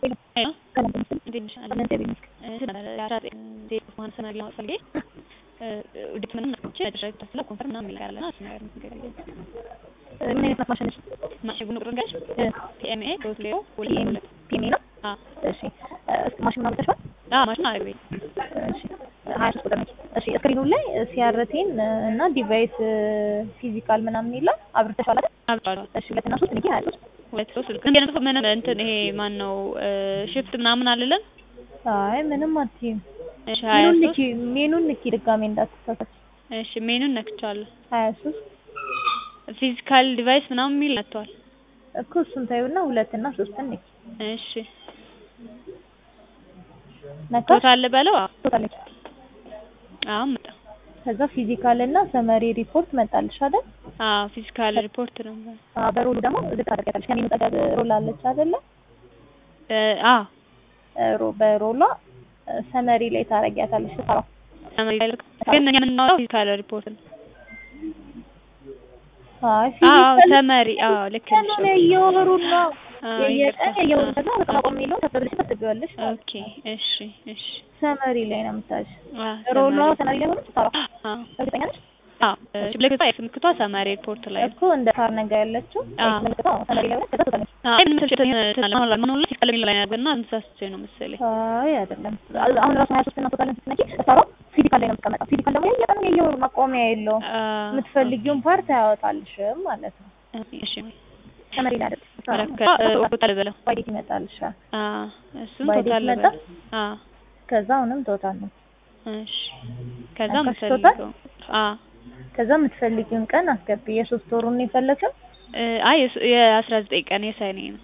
ሄሎ ሰላም ጤና ይስጥልኝ። እንዴት ነሽ? አለሁ። አለን እግዚአብሔር ይመስገን። እ ስለ የአስራ ዘጠኝ ዜሮ ማን ሰነድ ለማወቅ ፈልጌ እ ውድት ምንም ነች መጨረሻ ተስላ ኮንፈርም ምናምን የሚል ነገር አለና እሱ ነገር ንገሪኝ። እ ምን አይነት ማሽን ነች? ማሽን ቁጥር ንገሪኝ። እ ፒኤምኤ ሶስት ዜሮ ሁለት ፒኤም ሁለት ፒኤምኤ ነው? አዎ እሺ እ እስኪ ማሽኑን አውጥተሽዋል? አዎ ማሽን አረግ ቤት እሺ ሀያ ሶስት ቁጥር ነች። እሺ ስክሪኑ ላይ ሲአርቴን እና ዲቫይስ ፊዚካል ምናምን ይላል አብርተሻል አይደል? አብጫለሁ እሺ ሁለት እና ሶስት ንኪ ሀያ ሶስት ሁለት ሶስት ስልክ ግን የነሱ ምንም እንትን ይሄ ማን ነው ሽፍት ምናምን አልልም። አይ ምንም አትይም። እሺ ሀያ ሜኑን ሶስት ንኪ ሜኑን ንኪ ድጋሜ እንዳትሳሳች። እሺ ሜኑን ነክቻለሁ። ሀያ ሶስት ፊዚካል ዲቫይስ ምናምን የሚል መጥቷል። እኮ እሱን ታዩና ሁለት እና ሶስትን ንኪ እሺ ነካ ቶታል በለው። አዎ ቶታል አሁን መጣ። ከዛ ፊዚካል እና ሰመሪ ሪፖርት መጣልሽ አይደል? አዎ ፊዚካል ሪፖርት ነው። አዎ በሮሉ ደግሞ ዝቅ ታደርጊያለሽ። ከሜኑ ጠገብ ሮል አለች አይደለ? እ አዎ ሮ በሮሏ ሰመሪ ላይ ታረጊያታለሽ ስታራው ሰመሪ ላይ ልክ ግን እኛ የምናወራው ፊዚካል ሪፖርት ነው። አይ አዎ ፊዚካል ሰመሪ አዎ ልክ ነሽ። ቀኑን እየወሩና አዎ የየቀን ይቅርታ። እየወሩ ከዛ በቃ ማቆም የሚለውን ተብለሽ ታስገቢዋለሽ። ኦኬ እሺ እሺ ሰመሪ ላይ ነው የምታሽ አዎ ሮሏ ሰመሪ ሰመሪ ላይ ሆኖ ስታራው አዎ እርግጠኛ ነሽ? አዎ እሺ ምልክቷ ኤክስ ምልክቷ ሰመሪ ሪፖርት ላይ ነው። እኮ እንደ ካር ነገ ያለችው አዎ። ምልክቷ ሰመሪ ላይ ሆነ ከዛ ቶታል አይ ምንም ሰልቸት ተናለ ማን ነው ፊዚካል የሚለው ላይ ነበርና ተሳስቼ ነው መሰለኝ። አይ አይደለም። አሁን ራሱ 23 እና ቶታልን ስትነኪ ስታራው ፊዚካል ላይ ነው የምትቀመጠው። ፊዚካል ደግሞ የየቀኑ የየወሩ ማቆሚያ የለውም። አዎ የምትፈልጊውን ፓርት አያወጣልሽም ማለት ነው። እሺ ሰመሪ ላይ አይደል? ረከ ቶታል በለው። ዋይዴት ይመጣልሻል። አዎ እሱም ባይዴት ቶታል መጣ? በለው። አዎ ከዛ አሁንም ቶታል ነው። እሺ ከዛ ነካሽ የምፈልገው አዎ ከዛ የምትፈልጊውን ቀን አስገቢ። የሶስት ወሩን ነው የፈለግሽው? እ አይ የአስራ ዘጠኝ ቀን የሰኔ ነው።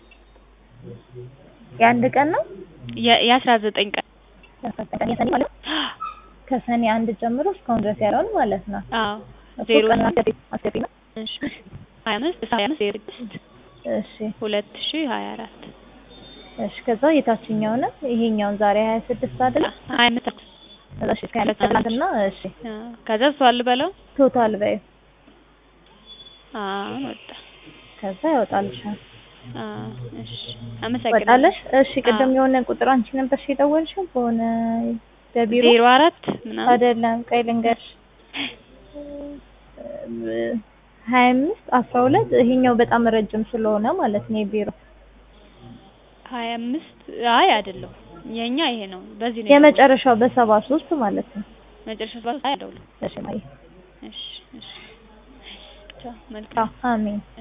የአንድ ቀን ነው? የ- የአስራ ዘጠኝ ቀን የአስራ ዘጠኝ ቀን የሰኔ ማለት ነው? ከሰኔ አንድ ጀምሮ እስካሁን ድረስ ያለውን ማለት ነው። አዎ እኮ ዜሮ ቀን አስገቢ አስገቢ ነው። እሺ ሀያ አምስት ሀያ አምስት ዜሮ ስድስት እሺ ሁለት ሺህ ሀያ አራት እሺ። ከዛ የታችኛውንም ይሄኛውን ዛሬ ሀያ ስድስት አይደል? ሀያ አምስት እሺ እስከ ሀያ አምስት ትናንትና እሺ አዎ ከዛ እሱ አልበለው ቶታል በይ አዎ ወጣ ከዛ ያወጣልሻል። አዎ እሺ አመሰግናለሁ። ወጣለሽ? እሺ ቅድም አዎ። የሆነ ቁጥር አንቺ ነበርሽ የደወልሽው በሆነ በቢሮ ዜሮ አራት ምናምን አይደለም ቆይ ልንገርሽ ሀያ አምስት አስራ ሁለት ይሄኛው በጣም ረጅም ስለሆነ ማለት ነው የቢሮ ሀያ አምስት አይ አይደለም የኛ ይሄ ነው። በዚህ ነው የመጨረሻው በሰባ ሶስት ማለት ነው። መጨረሻ ሰዓት አይደለም። እሺ ማየ እሺ እሺ ቻው መልካም ቻው አሜን